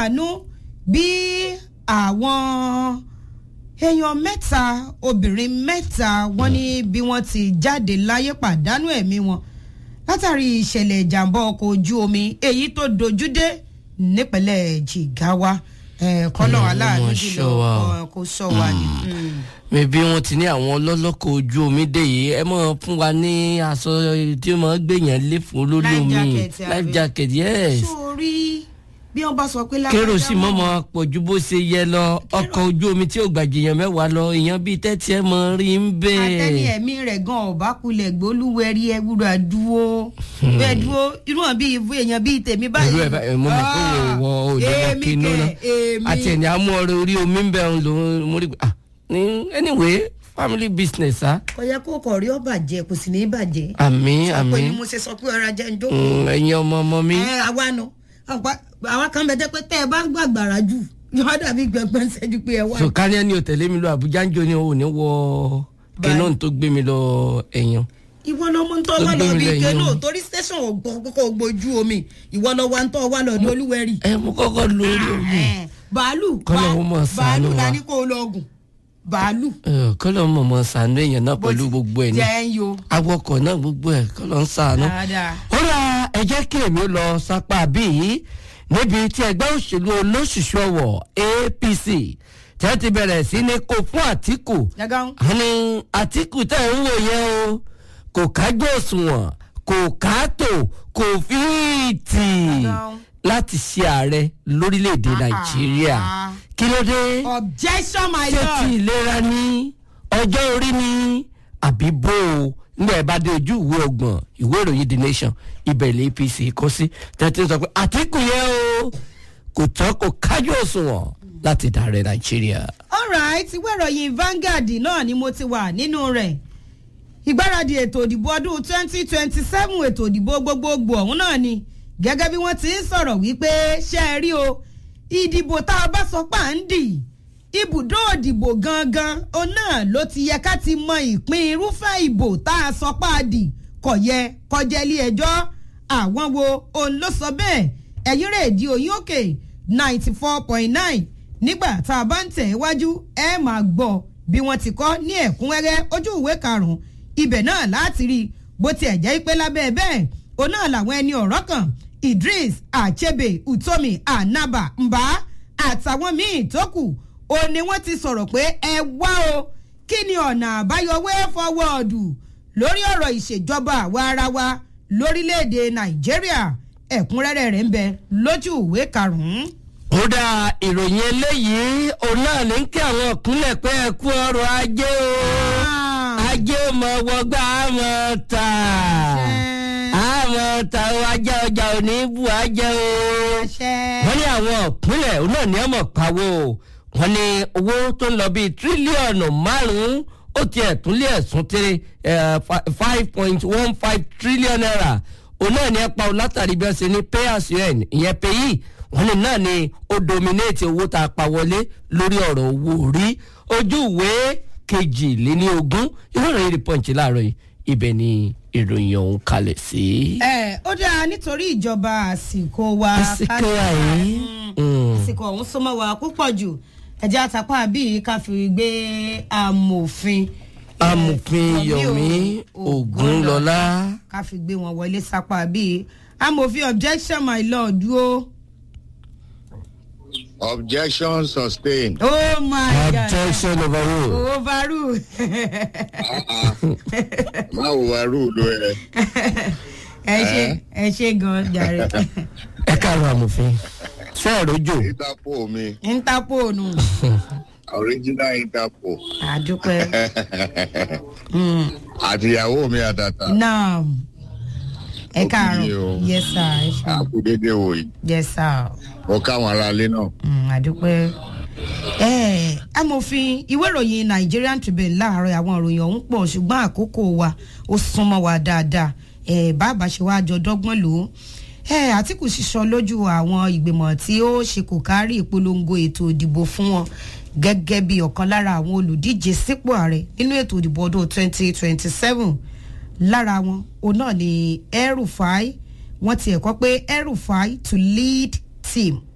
láàánú bí àwọn èèyàn mẹ́ta obìnrin mẹ́ta wọ́n ní bí wọ́n ti jáde láyé pàdánù ẹ̀mí wọn látàrí ìṣẹ̀lẹ̀ ìjàmbá ọkọ̀ ojú omi èyí tó dojúdé nípínlẹ̀ Jigawa kọ́nà aláàánú Ọlọ́run jùlọ ṣọ́ wa o. eh, kó sọ wa ni. Mm. mẹbi wọn ti ní àwọn ọlọ́lọ́kọ̀ ojú omi dé yìí ẹ mọ̀ fún wa ní aṣọ tí ó máa ń gbèyàn lé fún olórí Life omi jacket, àbí? life jacket yes sórí bí wọ́n bá sọ pé kérò sì lágbájá mọ́mọ́ pọ̀ ju bó ṣe yẹ lọ ọkọ̀ ojú omi tí ò gbàjìyàn mẹ́wàá lọ èèyàn bíi tẹ́tí ẹ̀ mọ̀ rí ń àtẹni bẹ́ẹ̀. ẹ̀mí rẹ̀ gan ọ̀bá kulẹ̀ gbólúwẹ̀rí ẹ̀wúrọ̀ àdúró bẹ́ẹ̀ dúró irú hàn bíi ìwé èèyàn bíi tèmi báyìí. irú ẹ̀ bá ẹ̀ mọ́ mọ́ pé wò wọ òde lọ èmi kínú kẹ̀, náà èmi. àti ẹ̀ní àmú ọ̀rẹ́ orí omi ń bẹ̀ ń lò ó mo rí ah ní anyway family business ah kò yẹ kó kọ̀ rí ọ bàjẹ́ kò sì ní í bàjẹ́. àmì sọ pé ni àmì mo ṣe sọ pé ọ̀rọ̀ ajẹ́ ń jókòó. Mm, ẹ̀yin ọmọ ọmọ mi. ẹ àwa nu àwa kan bẹ jẹ́ pé tẹ́ ẹ bá gbàgbàrà jù yóò dàbí gbẹgbẹ́ ń ṣẹ́jú pé ẹ wá. so kárí ẹni ò tẹ̀lé mi lọ àbújá ń jó ni o ò ní wọ kẹ́nọ́ tó gbé mi lọ ẹ̀yàn. ìwọ lọ mọ ń tọ́ Ó wá lọ gbé mi bí lẹ́yìn kẹ́nò o. torí station kókó gbójú omi ìwọ lọ wá ń tọ́ wá lọ ní olúwẹ̀rí. ẹ mo kọ́kọ́ lórí omi. Eh, bàálù Kọ́lọ̀ bá- ó mọ̀ bàálù ṣàánú la wa. ní kó o lọ gùn bàálù. kọ́lọ̀ mọ̀ mọ̀ sànú èèyàn náà pẹ̀lú gbogbo ẹ̀ ní. jẹ́ ń yo. awọkọ̀ náà gbogbo ẹ̀ kọ́lọ̀ ń sànú. dáadáa. ó ra ẹ jẹ́ kí èmi ó lọ sápá bíi níbi tí ẹgbẹ́ òṣèlú olóṣùṣù ọ̀wọ̀ APC tẹ́ ti bẹ̀rẹ̀ sí ní kó fún Àtíkù jagaun. àní Àtíkù tẹ̀ ń wò yẹn o kò kájú òṣùwọ̀n kò káàtó kò fíìtì Jagaun. láti ṣe ààrẹ lórílẹ̀‐èdè Ah, Nàìjíríà ah. kí ló dé objection my ṣé ti lord. ìlera ní ọjọ́ orí ní àbí bó o nígbà ẹ bá dé ojú ìwé ọgbọ̀n ìwé ìròyìn the nation ibẹ̀ ilé apc kọ́ sí tẹ́tí sọ pé àtìkù yẹn o kò tọ́ kò kájú òṣùwọ̀n láti dàrẹ́ nàìjíríà. alright ìwé ìròyìn Vanguard náà ni mo ti wà nínú rẹ̀ ìgbáradì ètò ìdìbò ọdún twenty twenty seven ètò ìdìbò gbogbogbò ọ̀hún náà ni gẹ́gẹ́ bí wọ́n ti ń sọ̀rọ̀ wípé ṣe é rí o ìdìbò tá a bá sọ pà ń dì ibùdó òdìbò gangan òun náà ló ti yẹ ká ti mọ ìpín irúfẹ́ ìbò tá a sọ pà dì kò yẹ kọjá ilé ẹjọ́ àwọn wo òun ló sọ bẹ́ẹ̀ ẹ̀yìn rèédi òyìn òkè ninety four point nine nígbà tá a bá ń tẹ̀ wájú ẹ máa gbọ́ bí wọ́n ti kọ́ ní ẹ̀kúnrẹ́rẹ́ ojú ìwé karùn-ún ibẹ̀ náà láti rí i bó tiẹ̀ jẹ́ pé lábẹ́ bẹ́ẹ̀ òun náà làwọn ẹni ọ̀rọ̀ kan Idris Achebe Utomi Anaba Mba àtàwọn míì tó kù ó ní wọ́n ti sọ̀rọ̀ pé ẹ wá o kí ni ọ̀nà àbáyọ way forward lórí ọ̀rọ̀ ìṣèjọba àwa ara wa lórílẹ̀‐èdè Nàìjíríà ẹ̀kúnrẹ́rẹ́ rẹ̀ ń bẹ lójú ìwé karùn-ún. ó dá ìròyìn eléyìí òun náà ní kí àwọn ìpínlẹ̀ pé ẹ kú ọrọ̀ ajé o ajé mọ̀ wọgbà àmọ̀ ta àmọ̀ ta o ajá ọjà ò ní bù ajẹ́ o. wọ́n ní àwọn ìpínlẹ̀ òun náà ní ọmọ pawó wọ́n ní owó tó ń lọ bíi tírílíọ̀nù márùn-ún ó tiẹ̀ tún lé ẹ̀sùn tẹ́lẹ̀ five point one five trillion naira òun náà ní ẹ̀pà látàrí bí wọ́n ṣe ní pay as you earn ìyẹn pay yìí wọ́n ní náà ni ó dominate owó tá a pa wọlé lórí ọ̀rọ̀ owó orí ojú ìwé kejìléníogún ìwé ìròyìn The Punch láàárọ̀ yìí ibẹ̀ ni ìròyìn ọ̀hún kalẹ̀ sí. ẹ ó dáa nítorí ìjọba àsìkò wa àsìkò àyè. àsìkò ọ̀hún súnmọ́ wa púpọ̀ jù ẹ̀jẹ̀ àtàpá bíi ká fi gbé amòfin eh, amòfin Yomi Ògúnlọlá. ká fi gbé wọn wọlé sápá bíi amòfin objection my lord o. Objection sustained. oh my god objection overruled. overrule. Má wo wa rúùlù ẹ. ẹ ṣe ẹ ṣe gan jàre ẹ káàárọ̀ amòfin ṣé ẹ rojo. Interpol mi, interpol nù original Interpol. àdúpẹ́ Mm, Àtìyàwó mi àtàtà. náà ẹ Ó kú yìí káàárọ̀ o. yes sir ẹ ṣe Àkúdédé wò yìí. yes sir. Mo káwọn aráalé náà. Mm, àdúpẹ́ ẹ amòfin ìwé ìròyìn Nigerian Tribune láàárọ̀ àwọn ìròyìn ọ̀hún pọ̀ ṣùgbọ́n àkókò wa ó súnmọ́ wa dáadáa ẹ bàbá ṣe wá jọ dọ́gbọ́n lò ó ẹ Àtìkù sísọ lójú àwọn ìgbìmọ̀ tí ó ṣe kò kárí ìpolongo ètò ìdìbò fún wọn gẹ́gẹ́ bí ọ̀kan lára àwọn olùdíje sípò ààrẹ nínú ètò ìdìbò ọdún 2027 lára wọn òun náà ni El-Rufai wọ́n ti ẹ̀kọ́ pé El-Rufai to lead team